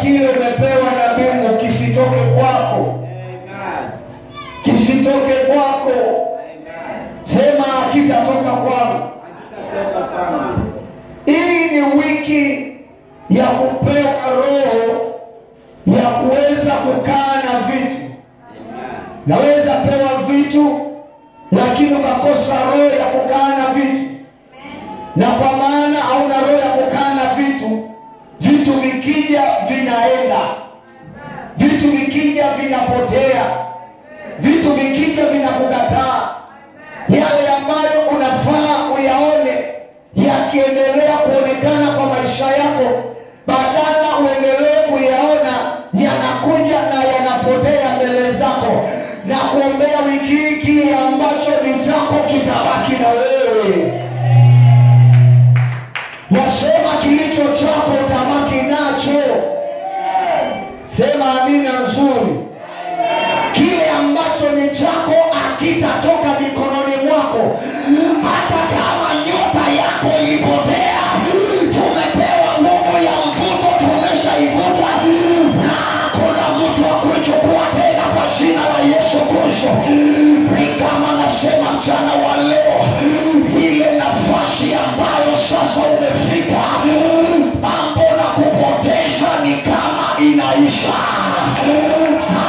kile umepewa na mbingu kisitoke kwako, kisitoke kwako. Sema kitatoka kwangu. Hii ni wiki ya kupewa roho ya kuweza kukaa na vitu. Naweza pewa vitu, lakini ukakosa roho ya kukaa na vitu, na kwa maana hauna roho ya kukaa na vitu, vitu vikija vinaenda, vitu vikija vinapotea, vitu vikija vinakukataa. Yale ambayo unafaa uyaone yakiendelea kuonekana kwa maisha yako, badala uendelee kuyaona yanakuja na yanapotea mbele zako, na kuombea wiki hii kile ambacho ni chako kitabaki na wewe. Wasema kilicho chako utabaki nacho. Sema amina nzuri. Kile ambacho ni chako akitatoka mikononi mwako, hata kama nyota yako ilipotea. Tumepewa nguvu ya mvuto, tumeshaivuta na hakuna mtu wa kuichukua tena kwa jina la Yesu Kristo. Ni kama nasema mchana wa leo, ile nafasi ambayo sasa umefika, mambo na kupoteza ni kama inaisha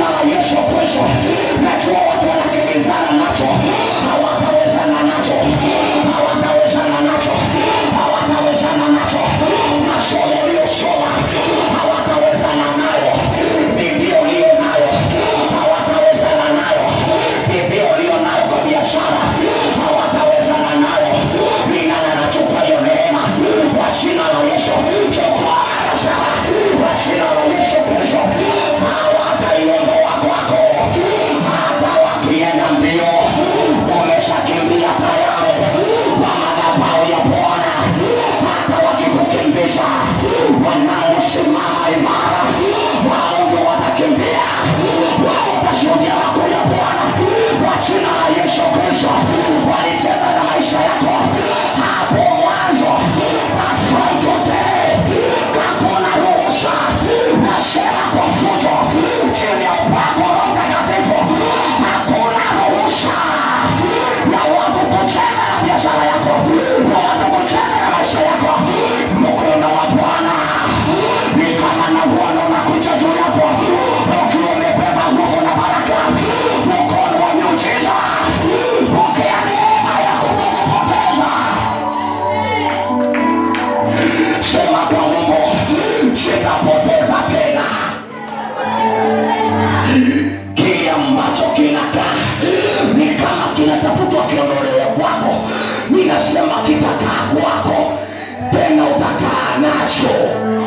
jina la Yesu Kristo. Najua watu wanakimbizana nacho, hawatawezana nacho, hawatawezana nacho, hawatawezana nacho. Masomo uliyosoma hawatawezana nayo, bidii uliyo nayo hawatawezana nayo, bidii uliyo nayo kwa biashara hawatawezana nayo. Lingana na chupa hiyo neema kwa jina la Yesu, chukua anasema kwa jina la Yesu Kristo, hawataiondoa kwako hata wakienda mbio. Umeshakimbia tayari kwa madhabahu ya Bwana, hata wakikukimbiza wanaosimama imara, wao ndio watakimbia, wao watashuhudia makuu ya Bwana kwa jina la Yesu Kristo. Walicheza na maisha yako hapo mwanzo, but from today hakuna ruhusa, nasema kwa fujo chini ya upako wa Roho Mtakatifu, hakuna ruhusa ya watu kucheza na biashara yako, na watu kucheza na maisha yako. Mkono wa Bwana ni kama na Bwana unakuja juu yako ukiwa umebeba nguvu na baraka, mkono wa miujiza. Pokea neema ya kutokupoteza. Sema kwa nguvu, sitapoteza tena kile ambacho kinakaa ni kama kinatafutwa kiondolewe kwako. Ninasema kitakaa kwako, tena utakaa nacho.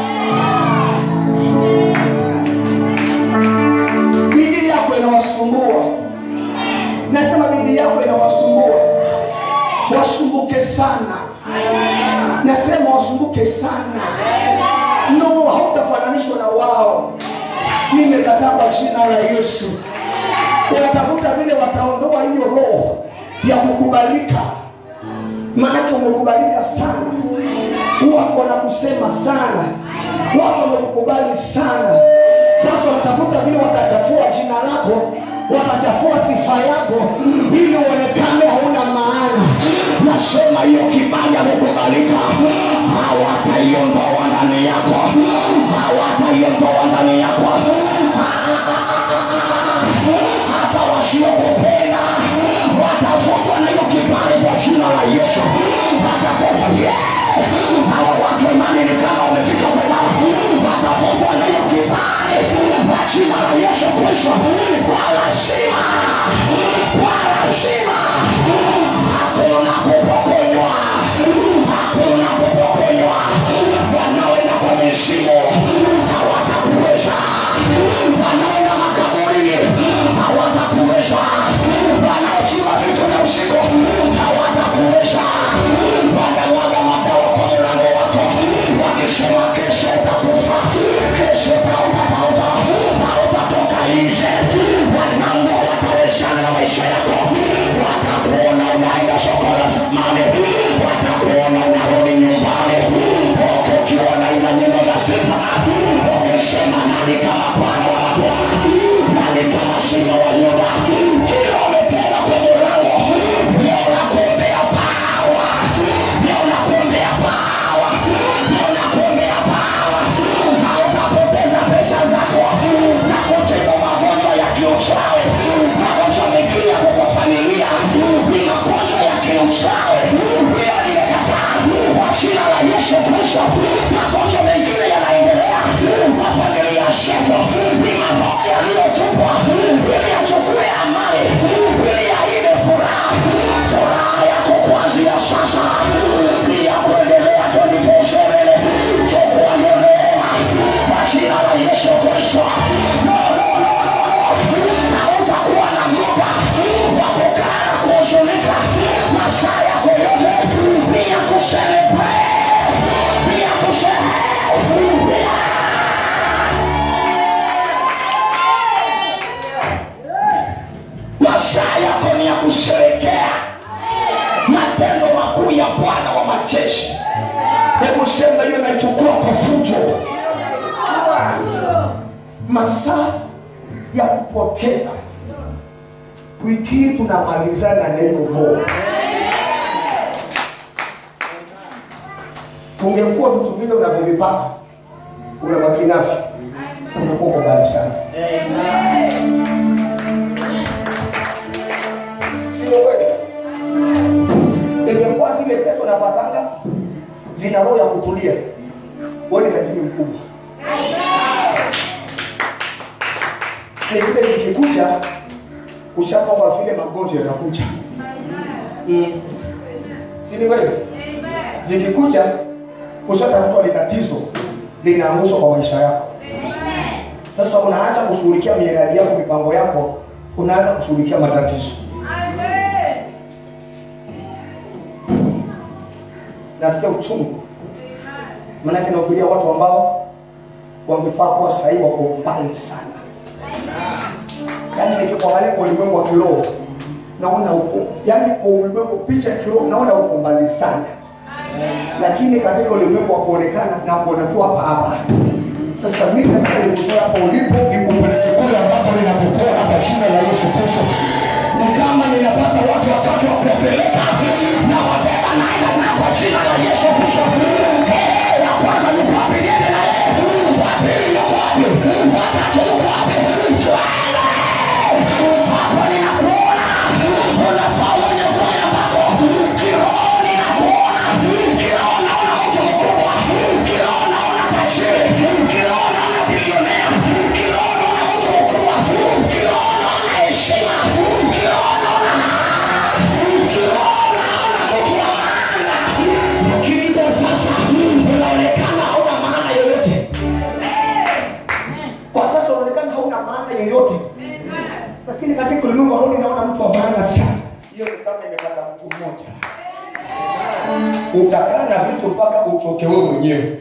bidii yako inawasumbua nasema bidii yako inawasumbua wasumbuke sana nasema wasumbuke sana no hautafananishwa na wao nimekataa kwa jina la yesu wanatafuta vile wataondoa hiyo roho ya kukubalika maanake umekubalika sana watu wanakusema sana watu wamekukubali sana sasa wanatafuta vile watachafua jina lako watachafua sifa yako ili uonekane hauna maana Nasema hiyo kibali amekubalika, hawataiondoa ndani yako, hawataiondoa ndani yako. Hata wasiokupenda watavutwa na hiyo kibali kwa jina la Yesu, watavutwa yeah. Hawa watu imani ni kama wamefika kwendao, watavutwa na hiyo kibali kwa jina la Yesu Kristo, kwa lazima, kwa lazima hakuna kupokonywa, hakuna kupokonywa. Wanaoenda kwa mizimu hawatakuweza, wanaoenda makaburini hawatakuweza, wanaochimba vitu vya usiku hawatakuweza, wanamwaga madawa kwa mlango wako wakisema kesho utakufa, kesho utautauta, hautatoka nje. Wanango watawezana na maisha yako, watakuona unaenda soko la zamani, watakuona unarudi nyumbani huku ukiwa unaimba nyimbo za sifa, ukisema nani kama Bwana wa mabwana, nani kama Simba wa Yuda. Kila umetenda kwa mlango, leo nakuombea pawa, leo nakuombea pawa, leo nakuombea pawa, hautapoteza pesa zako na kutibu magonjwa ya kiuchawi, magonjwa mengine yako kwa familia ni magonjwa ya kiuchawi. Pia nimekataa kwa jina la Yesu Kristo, magonjwa mengine yanaendelea kwa familia zetu, ni magonjwa yaliyotupwa ili yachukue amani, ili yaibe furaha, furaha yako kuanzia sasa ni ya kuendelea 24/7. Chukua hiyo neema kwa jina la Yesu Kristo. No, no, no, no, no. Hautakuwa na muda wa kukaa na kuhuzunika. Masaa yako yote ni ya kuselebrate, ni ya kuselebrate. Masaa yako ni ya kusherekea matendo makuu ya Bwana wa majeshi. hebu sema hiyo naichukua kwa fujo masaa ya kupoteza wiki hii tunamalizana na hiyo roho ungekuwa vitu vile unavyovipata unabaki navyo unakuwa uko mbali sana zina roho ya kutulia wewe ni tajiri mkubwa ni vile zikikuja ushapangwa vile magonjwa yatakuja mm. si ni kweli zikikuja kushatafutwa ni tatizo linaangushwa kwa maisha yako sasa unaacha kushughulikia miradi yako mipango yako unaanza kushughulikia matatizo nasikia uchungu maanake nahubiria watu ambao wangefaa kuwa sahii wako mbali sana yaani nikikuangalia kwa ulimwengu wa kiroho naona uko yaani kwa ulimwengu picha ya kiroho naona uko mbali sana lakini katika ulimwengu wa kuonekana na kuona tu hapa hapa sasa mimi nataka nikutoe hapo ulipo nikupeleke kule ambapo ninakupona kwa jina la Yesu Kristo ni kama ninapata watu watatu wa kupeleka na wabeba naenda na kwa jina la Yesu Kristo Eh, ya kwanza yuko wapi niende na yeye wa pili yuko wapi wa tatu yuko wapi twende hapo ninakuona unafaa uone kule ambako kiroho ninakuona kiroho naona mtu mkubwa kiroho naona tajiri kiroho naona bilionea kiroho naona mtu mkubwa kiroho naona heshima kiroho naona kiroho naona mtu wa maana lakini kwa sasa unaonekana hauna maana yoyote kwa sasa unaonekana hauna maana yoyote lakini katika ulimwengu wa roho ninaona mtu wa maana sana hiyo ni kama imepata mtu mmoja utakaa na vitu mpaka uchoke wewe mwenyewe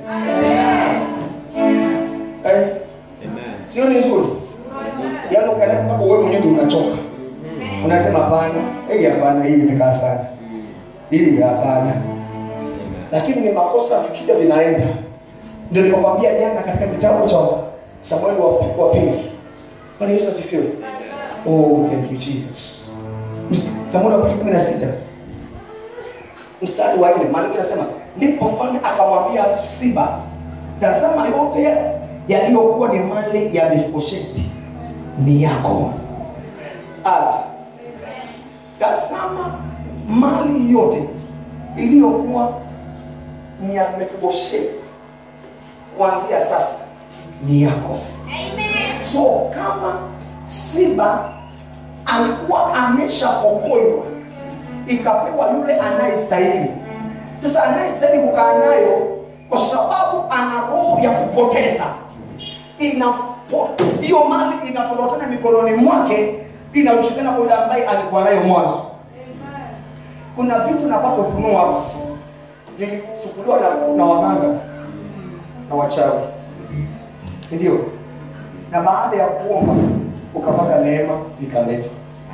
Eh, sio ni nzuri yaani ukaenda mpaka wewe mwenyewe ndio unachoka unasema hapana hii hapana hii imekaa sana hii hapana lakini ni makosa vikija vinaenda ndio nikakwambia jana katika kitabu cha samueli wa, wa pili bwana yesu asifiwe oh thank you jesus Mst- samueli wa pili kumi na sita mstari wa nne maandiko inasema ndipo mfalme akamwambia siba tazama yote yaliyokuwa ni mali ya mefibosheti ni yako ala tazama mali yote iliyokuwa ni ya mefibosheti kuanzia sasa ni yako so kama siba alikuwa ameshapokonywa ikapewa yule anayestahili sasa anayestahili kukaa nayo kwa sababu ana roho ya kupoteza inapo hiyo mali inatolotana mikononi mwake inaushikana kwa yule ambaye alikuwa nayo mwanzo kuna vitu napata ufunuo hapa vilichukuliwa na, na waganga na wachawi si ndio na baada ya kuomba ukapata neema ikaletwa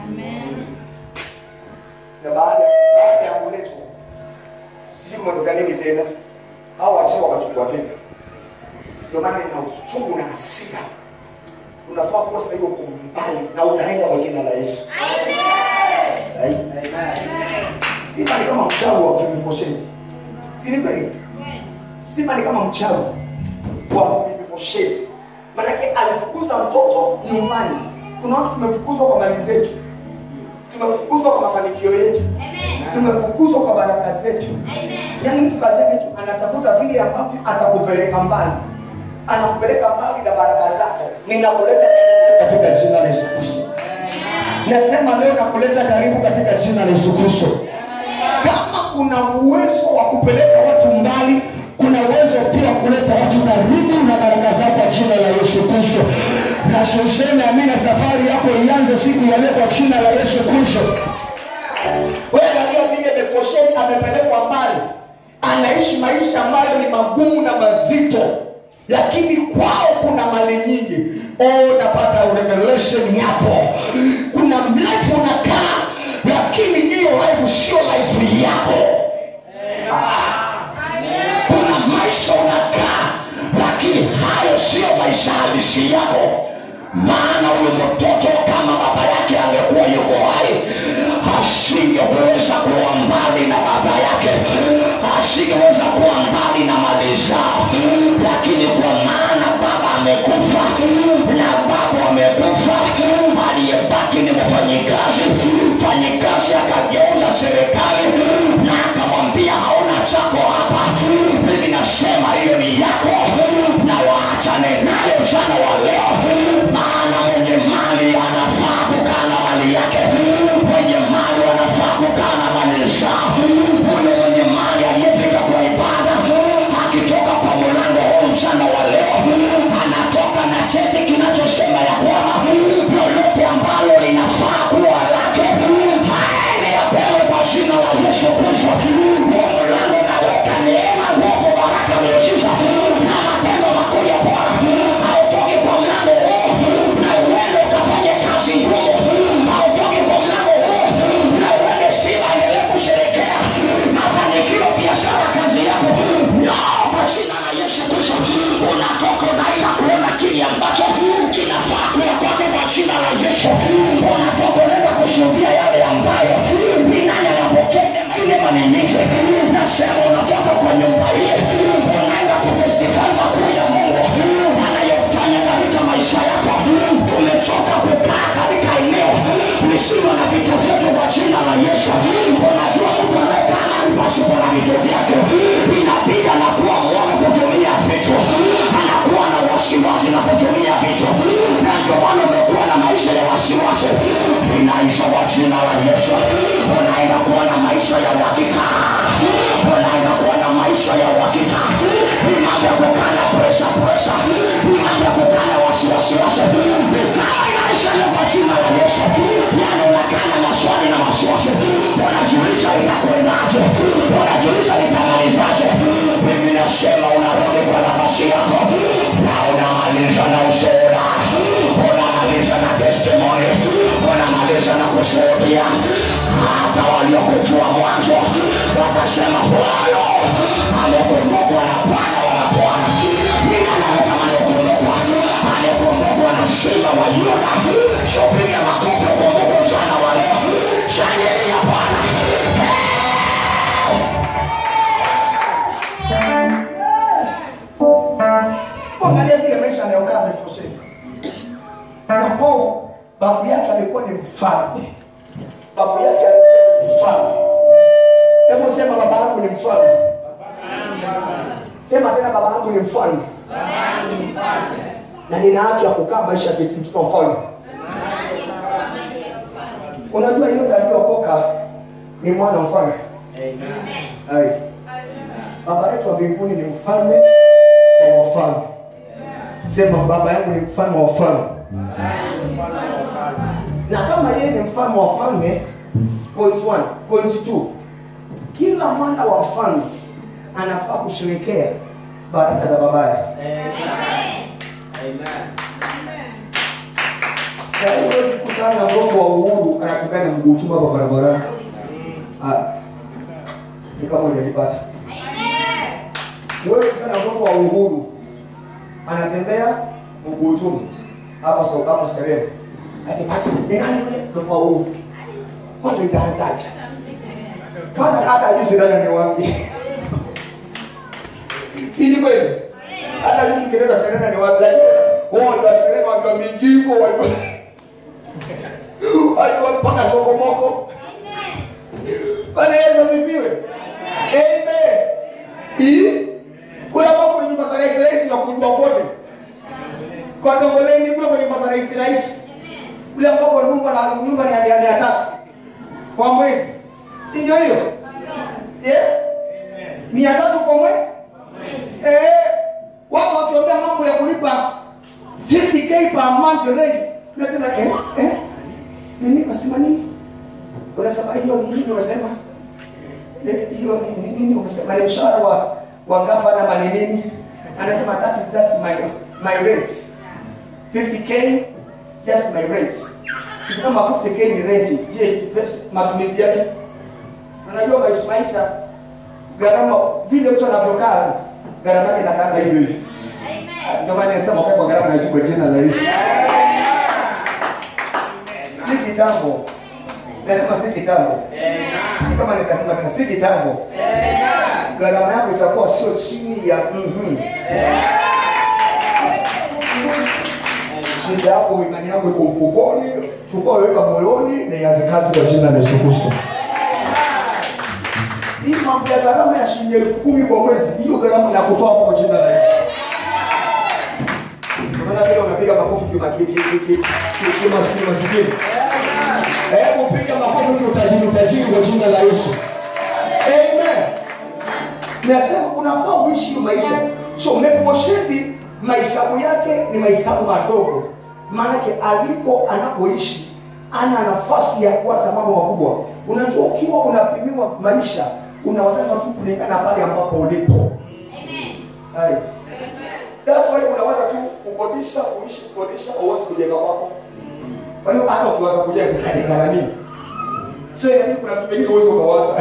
na baada baada ya kuletwa sijui kumetoka nini tena hao wachawi wakachukua tena ndio maana ina uchungu na hasira unafaa kuwa sasa hiyo uko mbali na utaenda kwa jina la yesu Ai. simba ni kama mchawi wa kimifosheni si ni kweli simba ni kama mchawi wa kimifosheni manake alifukuza mtoto nyumbani kuna watu tumefukuzwa kwa mali zetu tumefukuzwa kwa mafanikio yetu tumefukuzwa kwa baraka zetu yaani mtu kazi yake tu anatafuta vile ambavyo atakupeleka mbali anakupeleka mbali na baraka zako ninakuleta katika jina la yesu kristo nasema leo nakuleta karibu katika jina la yesu kristo kama kuna uwezo wa kupeleka watu mbali kuna uwezo pia wa kuleta watu karibu na baraka zako kwa jina la yesu kristo na useme amina safari yako ianze siku ya leo kwa jina la yesu kristo wewe angalia vile Mefibosheti amepelekwa mbali, anaishi maisha ambayo ni magumu na mazito, lakini kwao kuna mali nyingi. Oh, napata revelation yapo. Kuna life unakaa, lakini hiyo life sio life yako. Kuna maisha unakaa, lakini hayo sio maisha halisi yako. Maana huyo mtoto kama baba yake angekuwa yuko hai, asingeweza kuwa mbali na baba yake, asingeweza kuwa mbali na mali zao, lakini kwa maana baba amekufa na baba amekufa, aliyebaki ni mfanyikazi. Mfanyikazi akageuza serikali na akamwambia hauna chako hapa, Yesu. Unatoka unaenda kushuhudia yale ambayo ni nani anapokea neema ile mara nyingi. Nasema unatoka kwa nyumba hii unaenda kutestify makuu ya Mungu anayofanya katika maisha yako. Tumechoka kukaa katika eneo lisilo na vitu vyetu kwa jina la Yesu. Unajua mtu anayekaa mahali pasipo na vitu vyake inabidi anakuwa mwoga kutumia vitu, anakuwa na wasiwasi na kutumia vitu, na ndio maana umekuwa na maisha ya wasiwasi. Inaisha kwa jina la Yesu. Unaenda kuwa na maisha ya uhakika, unaenda kuwa na maisha ya uhakika. Ni mambo ya kukaa na presha presha, ni mambo ya kukaa na wasiwasi wasi, ni kama inaisha leo kwa jina la Yesu. Yani unakaa na maswali na wasiwasi, unajiuliza itakwendaje, unajiuliza nitamalizaje. Mimi nasema unarudi kwa nafasi yako na unamaliza na ushuhuda, unamaliza na testimony, unamaliza na kushuhudia. Hata waliokujua mwanzo wakasema Bwana amekumbukwa na Bwana wa mabwana. Ni nani anatamani kukumbukwa? Amekumbukwa na Simba wa Yuda. So piga makofi ukumbuke mchana wa leo. Shangilia Bwana. Angalia vile maisha anayokaa amefosheka. Yakobo babu yake alikuwa ni mfalme, babu yake alikuwa ni mfalme. Hebu sema baba yangu ni mfalme. Sema tena baba yangu ni mfalme, na nina haki ya kukaa maisha ya mtoto wa mfalme. Unajua yote aliyokoka ni mwana wa mfalme. Hai. Baba yetu wa mbinguni ni mfalme wa wafalme. Sema baba yangu ni mfalme wa wafalme. Na kama yeye ni mfalme wa wafalme, point one, point two, kila mwana wa mfalme anafaa kusherekea baraka za babaye. Sasa hivi huwezi kukutana na mgongo wa uhuru anatembea na mguu chuma hapa barabarani. Ah. Ni kama hujanipata. Huwezi kukutana na mgongo wa uhuru anatembea mguu chuma hapa so hapo Serena. Akipata ni nani yule mgongo wa uhuru? Kwanza itaanzaje? Kwanza hata ajui Serena ni wapi. Si ni kweli? Hata mimi kidogo Serena ni wapi lakini wao ndio Serena wa Mingiko wa Alikuwa mpaka sokomoko. Bwana Yesu asifiwe. Amen. Hii kuna mambo ni nyumba za rais rais na kujua kote. Kwa Dongoleni kule kwenye nyumba za rais rais. Kule ambapo nyumba na nyumba ni ya mia tatu kwa mwezi. Si ndio hiyo? Eh? Mia tatu kwa mwezi? Eh, wako wakiongea mambo ya kulipa 50k per month rent. Unasema eh eh nini unasema nini? Unasema hiyo ni nini unasema? Eh, hiyo ni ni nini unasema? Ni mshahara wa wa gavana ama ni nini? Anasema that is that's my my rent. 50k just my rent. Sisi kama 50k ni rent. Je, matumizi yake? Unajua maisha maisha gharama vile mtu anavyokaa gharama yake inakaa hivyo hivyo. Ndio maana nasema kwa kwa gharama ya juu kwa jina la Yesu. Si kitambo. Nasema si kitambo. Ni Kama nikasema tena si kitambo. Gharama yako itakuwa sio chini ya mhm. Shida yako imani yako iko mfukoni, chukua weka moyoni na ianze kazi kwa jina la Yesu Kristo. Hii mambo ya gharama ya shilingi elfu kumi kwa mwezi, hiyo gharama na kutoa hapo kwa jina la Yesu. Unaona vile unapiga makofi kima kiki kiki kima kima sikini. Hebu piga makofi mtu utajiri utajiri kwa jina la Yesu. Amen. Nasema unafaa uishi hiyo maisha. So Mefiboshethi mahesabu yake ni mahesabu madogo, maanake aliko anapoishi ana nafasi ya kuwaza mambo makubwa. Unajua, ukiwa unapimiwa maisha unawazana tu kulingana pale ambapo ulipo. Hai. That's why unaweza tu kukodisha, kuishi kukodisha, uwezi kujenga kwako. Kwa hiyo hata ukiwaza kujenga utajenga na nini? Sio inabidi kuna vitu vingine uwezi ukawaza.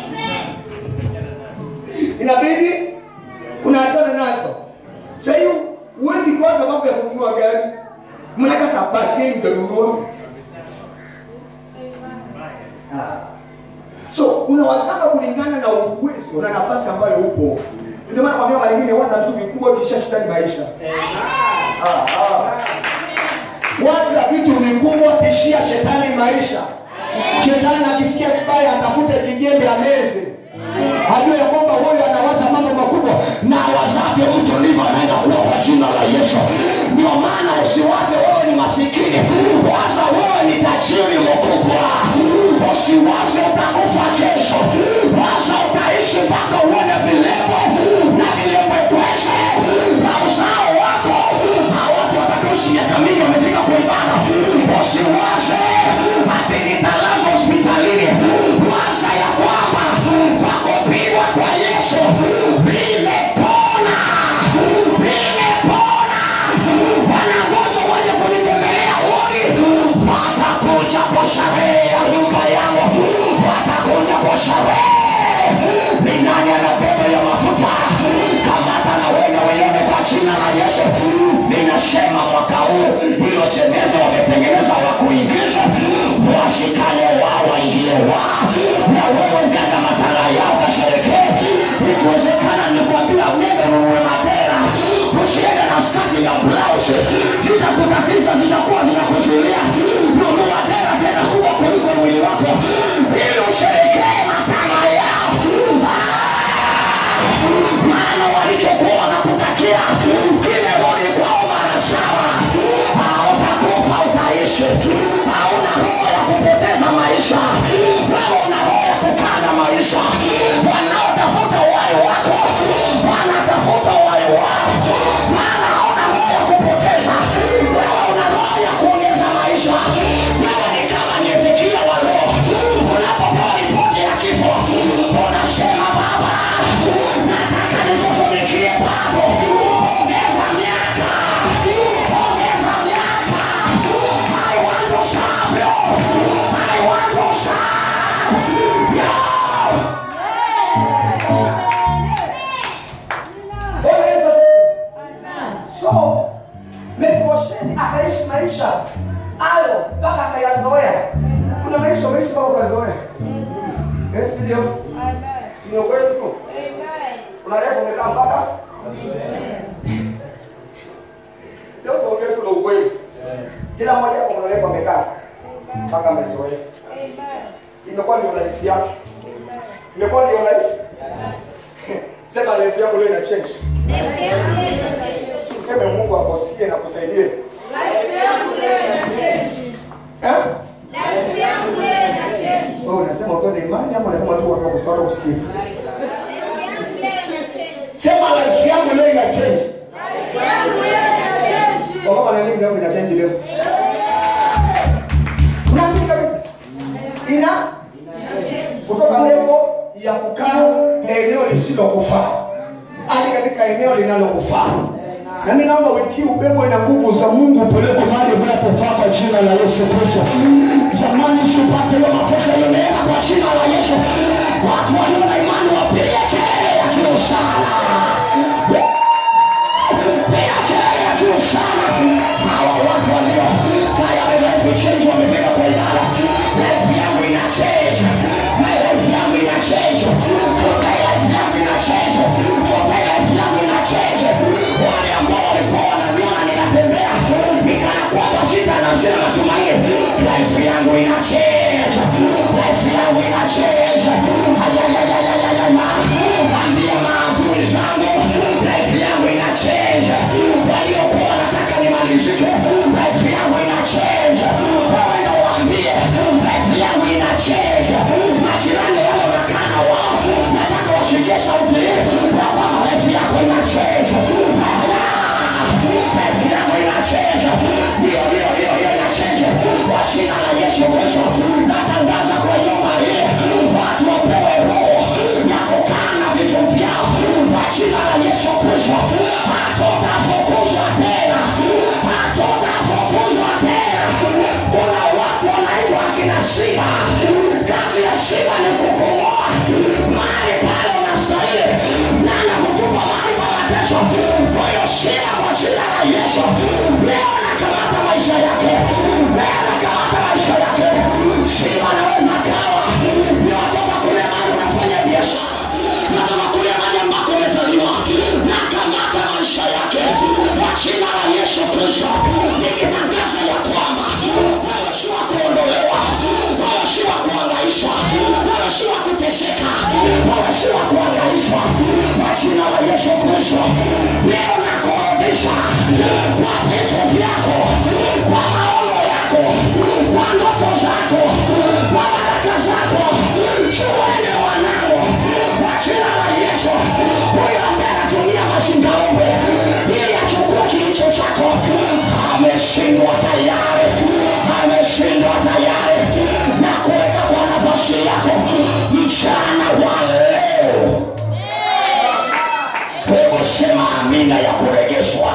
Inabidi unaachana nazo. Sasa hiyo huwezi kuwaza mambo ya kununua gari. Mnataka baskeli utanunua. unawazama kulingana na uwezo na nafasi ambayo upo ndio maana kwambia mara nyingine waza vitu vikubwa kisha shetani maisha Ah, ah. waza vitu vikubwa tishia shetani maisha shetani akisikia vibaya atafute kijembe ameze ajue ya kwamba huyo anawaza mambo makubwa na wazavyo mtu ndivyo anaenda kuwa kwa jina la Yesu. Ndio maana usiwaze wewe ni masikini, waza wewe ni tajiri mkubwa. Usiwaze utakufa kesho, waza utaishi mpaka uone vilembo na vilembo kweshe na uzao wako na watu watakaoishi miaka mingi wamefika kuibada. Usiwaze ati nitalazwa hospitalini, waza ya kwamba kwa kupigwa kwa Yesu nimepona, nimepona. Wanangoja waje kunitembelea wodi, watakuja kwa sherehe ya nyumba yangu, watakuja kwa sherehe. Ni nani anabeba ya mafuta? Kamata na wewe uione kwa jina la Yesu. Ninasema mwaka huu hilo jeneza wametengeneza wa kuingiza, washikane wao waingie wao, na wewe ndana matanga yao kasherekee. Ikiwezekana nikwambia mimi nunue mapera, usiende na skati na blausi, zitakutatiza, zitakuwa zinakuzuilia. Nunua dera tena kubwa kuliko mwili wako, ili usherekee matanga yao. Ah! maana walichokuwa wanakutakia kimerudi kwao mara saba. Hautakufa, utaishi. Hauna roho ya kupoteza maisha, wewe una roho ya kukaa na maisha. Wanaotafuta uhai wako wanatafuta uhai wao, maana hauna roho ya kupoteza, wewe una roho ya kuongeza maisha. Wewe ni kama ni Ezekia wa roho, unapopewa ripoti ya kifo unasema Baba, nataka nikutumikie bado. Ongeza miaka, ongeza miaka. I want to serve you. I want to serve you. Bwana Yesu so Mefibosheti akaishi maisha hayo mpaka akayazoea. Kuna maisha umeishi mpaka ukazoea, Eh, si ndio? Si ni ukweli tu? Unarefu umekaa mpaka leo tuongee tu na ukweli. Kila mmoja hapo unarefu amekaa mpaka amezoea. Imekuwa ndio life yake, imekuwa ndio life. Sema life yako leo ina change. Useme Mungu akusikie na kusaidie. Eh? Wewe unasema ukiwa na imani ama unasema tu watu wakusikia watu kusikia? Sema life yangu leo ina change. Kwa kama na nini leo ina change leo? Unaamini kabisa? Ina kutoka level ya kukaa eneo lisilokufaa hadi katika eneo linalokufaa. Na mimi naomba wiki hii ubebwe na nguvu za Mungu Peleko mahali mnapofaa kwa jina la Yesu Kristo. Jamani, sipate hiyo mafuta hiyo neema kwa jina la Yesu. Watu walio na imani wapige kelele ya juu sana. Piga kelele ya juu sana. Hawa watu walio tayari life change wamefika kwa ibada. Life yangu ina change. My life yangu ina change. Today life yangu ina change. Today life yangu ina change. Wale ambao walikuwa wananiona ninatembea nikana kwamba sita na sina matumaini. Life yangu ina change. Life yangu ina change. Ayayayayayaya. Ambia maadui zangu life yangu ina change. Waliokuwa wanataka nimalizike life yangu ina change. Wewe ndo waambie life yangu ina change. Majirani wale wakana wao nataka wasikie sauti hii ya kwamba life yako ina change. Life yangu ina change. Ndio, ndio, ndio, ndio ina change. Kwa jina la Yesu Kristo natangaza kwa nyumba hii jina la Yesu Kristo. Leo nakurudisha kwa vitu vyako, kwa maono yako, kwa ndoto zako, kwa baraka zako. Chuene mwanangu, kwa jina la Yesu. Huyo ambaye anatumia mazingaombe ili achukue kilicho chako, ameshindwa tayari, ameshindwa tayari, na kuweka kwa nafasi yako mchana wa leo. Hebu sema amina ya kuregeshwa.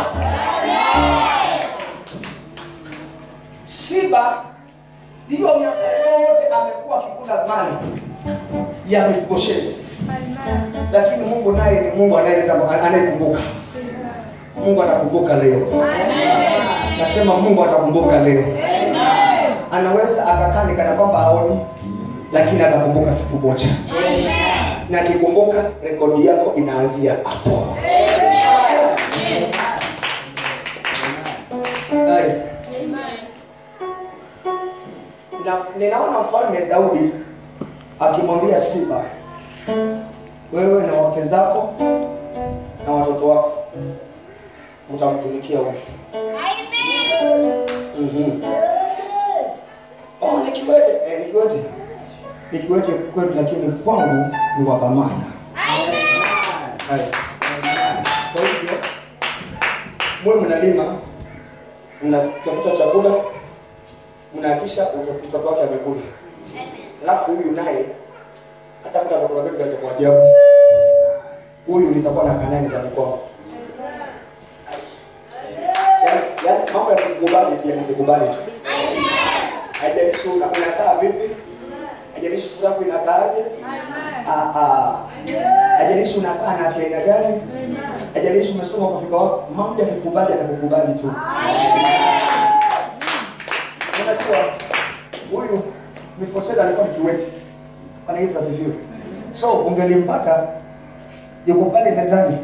Siba hiyo miaka yote amekuwa akikula mali ya Mefibosheti, lakini Mungu naye ni Mungu anayetamba- anayekumbuka. Mungu atakumbuka leo. Nasema Mungu atakumbuka leo. Anaweza akakaa ni kana kwamba haoni, lakini atakumbuka siku moja, na akikumbuka rekodi yako inaanzia hapo. Hai. na ninaona mfalme Daudi akimwambia Siba, wewe na wake zako na watoto wako mtamtumikia huyu. Mhm. Oh, ni kiwete eh, ni kiwete ni kiwete kwetu, lakini kwangu ni wa thamani. Hai. Kwa hivyo mwe mnalima, mnatafuta chakula, mnahakisha mtoto wake amekula, alafu huyu naye hata kama atakuwa vipi atakuwa ajabu, huyu nitakuwa na kanani za mikono. Yaani yaani mambo ya kukubali pia ni kukubali tu. Haijalishi una- unakaa vipi, haijalishi sura yako inakaaje, ah ah, haijalishi unakaa na afya aina gani, haijalishi umesoma kufika wapi, mambo ya kukubali atakukubali tu. Unajua huyu Mefiboshethi alikuwa ni kiwete. Bwana Yesu asifiwe. So ungelimpata yuko pale mezani.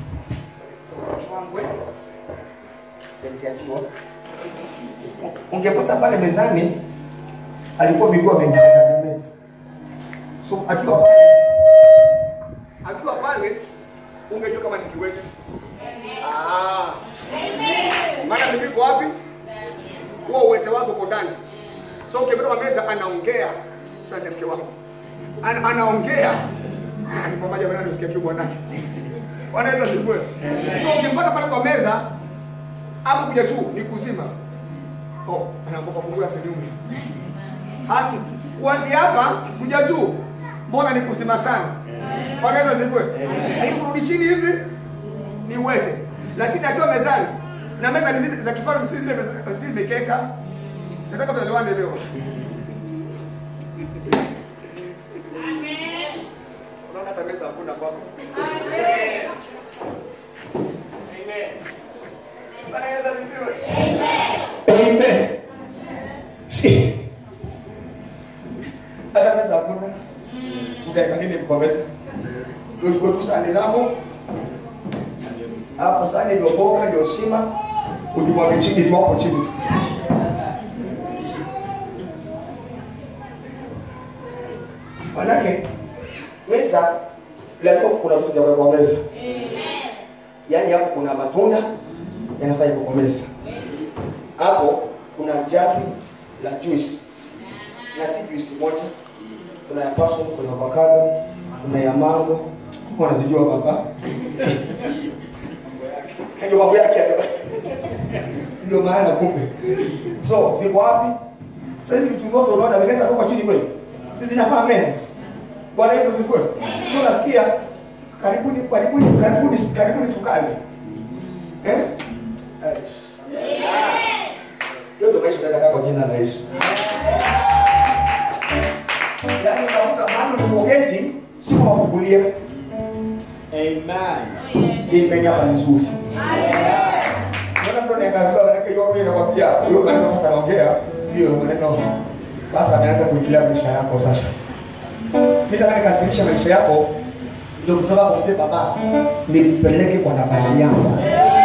Yaliziachiwa. Ungepata pale mezani alikuwa miguu ameingiza ndani ya meza. So akiwa pale akiwa pale ungejua kama ni kiwete. Ah. Maana miguu iko wapi? huo uwete wako uko ndani. So ukipata kwa meza anaongea, asante mke wangu, Ana, anaongea ni pamoja na nisikia kiu bwanake, wanaweza sikue. So ukimpata pale kwa meza hapo kuja juu ni kuzima. Oh, anaamboka kungula seniumi. Ah, kuanzia hapa kuja juu mbona ni kuzima sana? Wanaweza sikue. Lakini kurudi chini hivi ni uwete. Lakini akiwa mezani na meza ni zile za kifalme, si zile meza- si mikeka. Nataka tuelewane leo. Unaona hata meza hakuna kwako. Amen. Bwana Yesu asifiwe. Amen. Si. Hata meza hakuna. Utaweka nini kwa meza? Uchukue tu sahani lako hapo sahani ndio mboga ndio sima, ujimwage chini tu hapo chini tu. Manake meza lazima kuna vitu vya kuwekwa meza. Yaani hapo kuna matunda yanafaa iko kwa meza. Hapo kuna jagi la juice na si juice moja, kuna ya passion, kuna avocado, kuna ya mango, wanazijua baba ndio mambo yake hayo. ndio maana kumbe so ziko wapi sasa hizi vitu vyote unaona vinaweza kuwa chini kweli sisi zinafaa meza bwana yesu asifiwe so nasikia karibuni karibuni karibuni karibuni tukale eh hiyo ndio maisha tunataka kwa jina la Yesu yaani unakuta mahali ulipoketi si kwa kukulia imenya hapa vizuri Mbona mtu anaangalia manake hiyo mimi nakwambia hiyo maneno sasa anaongea hiyo maneno sasa ameanza kuingilia maisha yako sasa. Mimi nataka nikasirisha maisha yako ndio kutoka kumwambia baba nipeleke kwa nafasi yangu.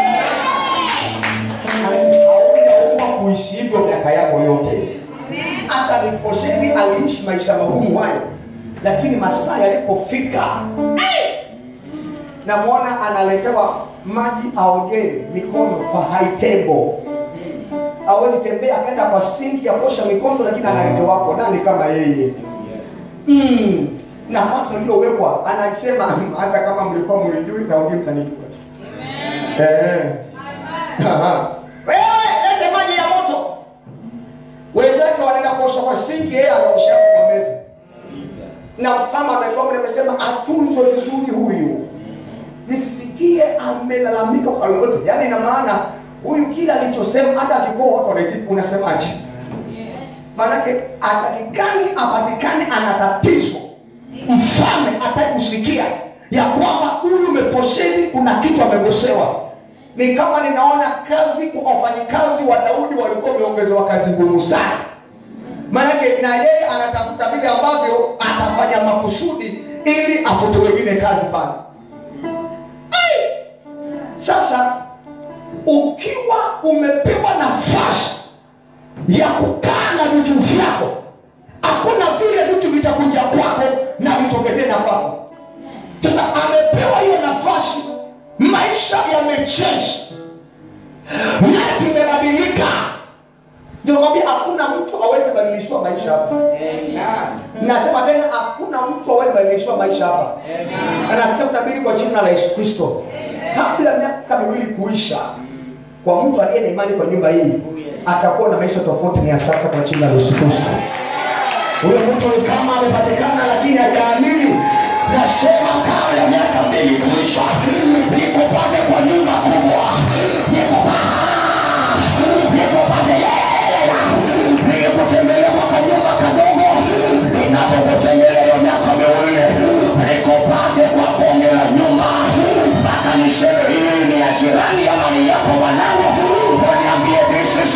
Haujaumwa kuishi hivyo miaka yako yote. Hata Mefiboshethi aliishi maisha magumu hayo, lakini masaa yalipofika namwona analetewa maji aogee mikono kwa high table hawezi tembea akaenda kwa sinki ya kuosha mikono lakini analetewa hapo nani kama yeye mm. nafasi iliyowekwa anasema "Hmm, hata kama mlikuwa mlijui naongee mtanijua Eh. Aha. wewe lete maji ya moto wenzake wanaenda kuosha kwa sinki yeye anaosha kwa meza na mfalme ametoa amesema atunzwe vizuri huyu nisisikie amelalamika kwa lolote yaani ina maana huyu kila alichosema hata akikoa watu wanaitibu unasemaje maanake atakikani apatikane ana tatizo mfalme ataki kusikia ya kwamba huyu mefosheni kuna kitu amegosewa ni kama ninaona kazi kwa wafanyikazi wa daudi walikuwa wameongezewa kazi ngumu sana maanake na yeye anatafuta vile ambavyo atafanya makusudi ili afute wengine kazi pale Ai! sasa ukiwa umepewa nafasi ya kukaa na vitu vyako hakuna vile vitu vitakuja kwako na vitoke tena kwako sasa amepewa hiyo nafasi maisha yamechange life imebadilika ndio nakwambia hakuna mtu awezi badilishwa maisha hapa nasema tena hakuna mtu awezi badilishwa maisha hapa anasikia kutabiri kwa jina la yesu kristo kabla miaka miwili kuisha kwa mtu aliye na imani kwa nyumba hii atakuwa na maisha tofauti ni ya sasa kwa jina la yesu kristo huyo mtu ni kama amepatikana lakini hajaamini nasema kabla ya miaka mbili kuisha nikupate kwa nyumba kubwa nikupa nikupate yeye nikutembelea kwa kanyumba kadogo ninapokutembelea hiyo miaka miwili nikupate kwa bonge la nyumba mpaka niseme hii ni ya jirani ama ni yako mwanangu uniambie this is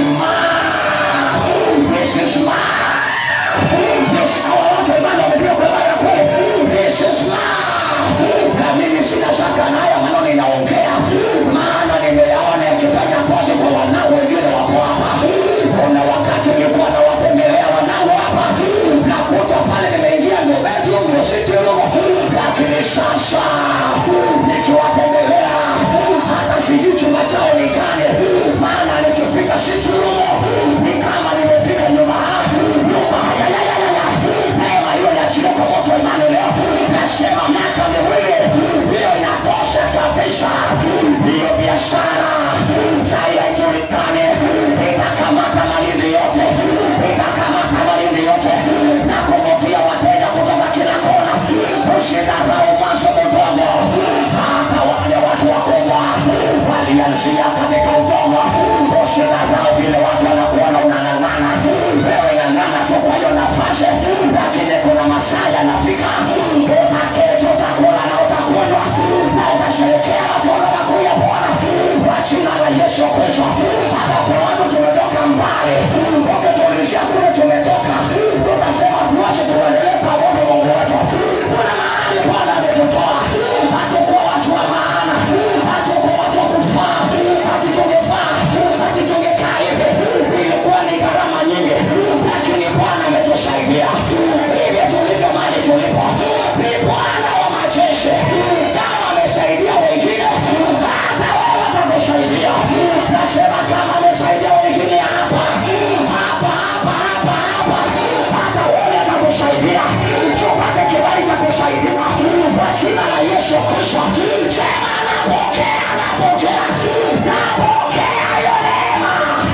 mine this is mine Yes, hawa watu imani wamefika kwa mara ya kweli. This is mine. Na mimi sina shaka na haya maneno ninaongea, maana nimeyaona yakifanya kazi kwa wanangu wengine wako hapa. Kuna wakati nilikuwa nawatembelea wanangu hapa, nakuta pale nimeingia ndio bedroom ndio sitting room, lakini sasa nikiwatembelea hata sijui chumba chao ni gani, maana nikifika sitting room ni kama nimefika nyumba nyumba ya ya ya ya ya neema hiyo yachilia kwa moto wa imani leo nasema miaka miwili hiyo inatosha kabisa hiyo biashara sai haijulikani itakamata malindi yote itakamata malindi yote na kuvutia wateja kutoka kila kona usidharau maso mdogo hata wale watu wakubwa walianzia katika udongo usidharau vile watu wanakuona unang'ang'ana wewe ng'ang'ana tu kwa hiyo nafasi lakini kuna masaa yanafika utaketi utakula na utakunywa na utasherekea matunda makuu ya bwana kwa jina la yesu kristo hata kuna watu tumetoka mbali wakituulizia kule tumetoka tutasema tuache tuendelee pamoja mungu wetu kuna mahali bwana ametutoa hatukuwa watu wa maana hatukuwa watu wa kufaa hatutungefaa hatutungekaa hivi ilikuwa ni gharama nyingi lakini bwana ametusaidia hivi tulivyo mali tulipo ni bwana wa majeshi kama amesaidia wengine hata wewe atakusaidia nasema kama amesaidia wengine hapa hapa hapa hapa hapa hata wewe atakusaidia tupate kibali cha kusaidiwa kwa jina la yesu kristo sema napokea napokea napokea hiyo neema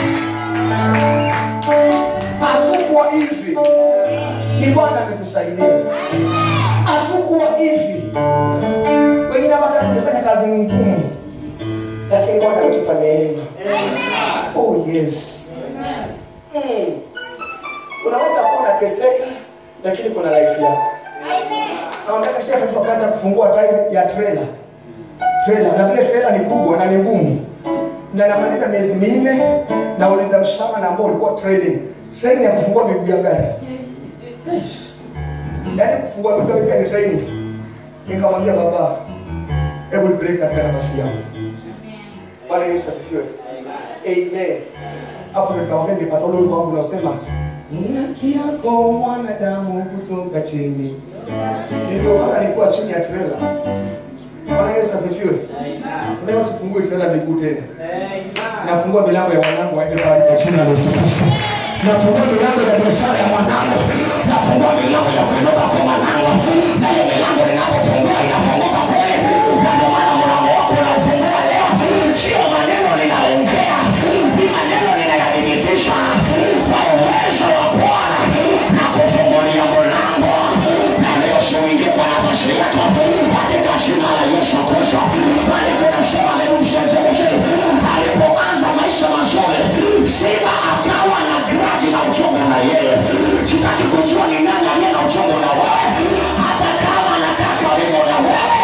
hatukuwa hivi ni bwana ametusaidia hatukuwa hivi wengine hata tumefanya kazi ngumu lakini bwana ametupa neema oh yes mm. unaweza kuwa unateseka lakini kuna life yako naonaka shia katika kazi ya kufungua tairi ya trailer trailer na vile trailer ni kubwa na ni ngumu na namaliza miezi minne nauliza mshahara na ambao ulikuwa trading training ya kufungua miguu ya gari Yes. yaani kufungua miguu ya gari ni training nikamwambia baba hebu nipeleke katika nafasi yangu bwana yesu asifiwe amen hapo nikaongea nipata ule wimbo wangu unaosema ni haki yako mwanadamu kutoka chini ndio maana nilikuwa chini ya trailer Bwana Yesu asifiwe. Leo sifungue tena miguu tena. Nafungua milango ya wanangu waende pale kwa jina la Yesu Kristo. nafungua milango ya biashara ya mwanangu nafungua milango ya kuinuka kwa mwanangu na hiyo milango ninapofungua inafunguka kweli na ndio maana mlango wako unaofungua leo sio maneno ninaongea ni maneno ninayadhibitisha kwa uwezo wa bwana na kufungulia mlango na leo siuingie kwa nafasi yako katika jina la yesu kristo bali tunasema memsezeusi alipoanza maisha mazuri simba akawa na graji na uchungu na yeye sitaki kujua ni nani aliye na uchungu na wewe hata kama anakaa karibu na wewe